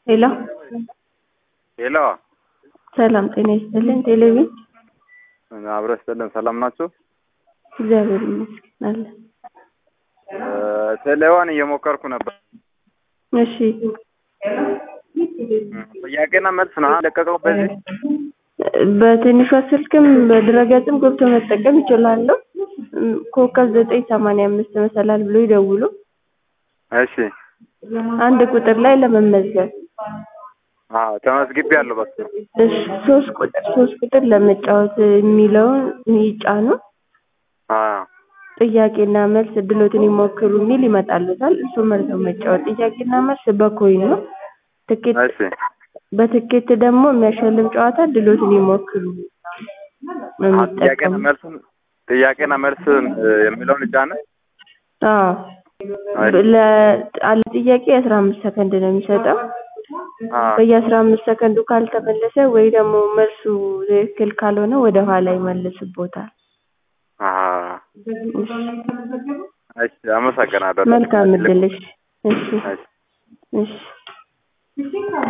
ሄሎ ሄሎ ሰላም ጤና ይስጥልን። ቴሌቪዥን አብሮ ይስጥልን። ሰላም ናችሁ? እግዚአብሔር ይመስገን አለ። ቴሌዋን እየሞከርኩ ነበር። እሺ ጥያቄና መልስ ነው ለቀቀው። በዚህ በትንሿ ስልክም በድረገጽም ገብቶ መጠቀም ይችላሉ። ኮከብ ዘጠኝ ሰማንያ አምስት መሰላል ብሎ ይደውሉ። እሺ አንድ ቁጥር ላይ ለመመዝገብ አዎ ተመዝግቤያለሁ። በቃ እሺ ሶስት ቁጥር ሶስት ቁጥር ለመጫወት የሚለውን ይጫኑ። አዎ ጥያቄና መልስ እድሎትን ይሞክሩ የሚል ይመጣልታል። እሱ መርጠው መጫወት። ጥያቄና መልስ በኮይን ነው። ትኬት እሺ በትኬት ደግሞ የሚያሸልም ጨዋታ እድሎትን ይሞክሩ ነው አዎ፣ ጥያቄና የሚጠቀሙ። መልሱን ጥያቄና መልስ የሚለውን ጫነ። አዎ ለአለ ጥያቄ አስራ አምስት ሰከንድ ነው የሚሰጠው። አዎ በየአስራ አምስት ሰከንዱ ካልተመለሰ ወይ ደግሞ መልሱ ትክክል ካልሆነ ወደ ኋላ ይመልስቦታል። አዎ እሺ እሺ፣ አመሰግናለሁ። መልካም እድል። እሺ እሺ እሺ እሺ